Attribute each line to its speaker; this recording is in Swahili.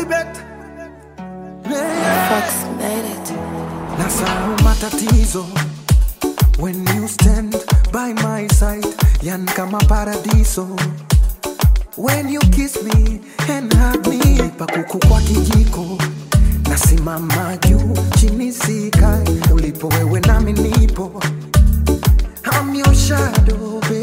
Speaker 1: bet yeah.
Speaker 2: Fox made it.
Speaker 1: nasahau matatizo when you stand by my side yan kama paradiso when you kiss me and hug me pakuku kwa kijiko nasimama juu chini sikai ulipo wewe nami nipo I'm your shadow